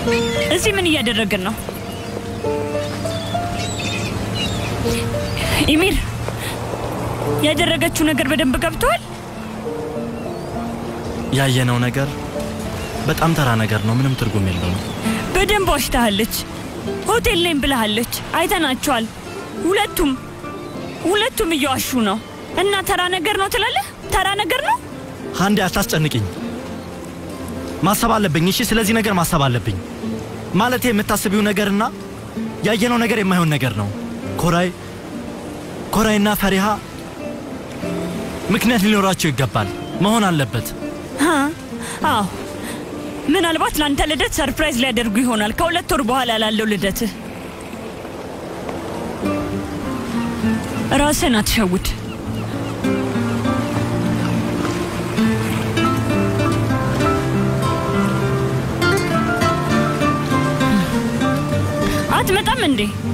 እዚህ ምን እያደረግን ነው? ኢሚር ያደረገችው ነገር በደንብ ገብተዋል። ያየነው ነገር በጣም ተራ ነገር ነው። ምንም ትርጉም የለውም። በደንብ ዋሽታሃለች። ሆቴል ነኝ ብለሃለች። አይተናቸዋል። ሁለቱም ሁለቱም እየዋሹ ነው። እና ተራ ነገር ነው ትላለህ? ተራ ነገር ነው። አንዴ አታስጨንቅኝ። ማሰብ አለብኝ። እሺ፣ ስለዚህ ነገር ማሰብ አለብኝ። ማለቴ የምታስቢው ነገርና ያየነው ነገር የማይሆን ነገር ነው። ኮራይ ኮራይና ፈሪሃ ምክንያት ሊኖራቸው ይገባል፣ መሆን አለበት። ሀ? አዎ ምናልባት ለአንተ ልደት ሰርፕራይዝ ሊያደርጉ ይሆናል። ከሁለት ወር በኋላ ላለው ልደትህ ራስህን አትሸውድ። አትመጣም እንዴ?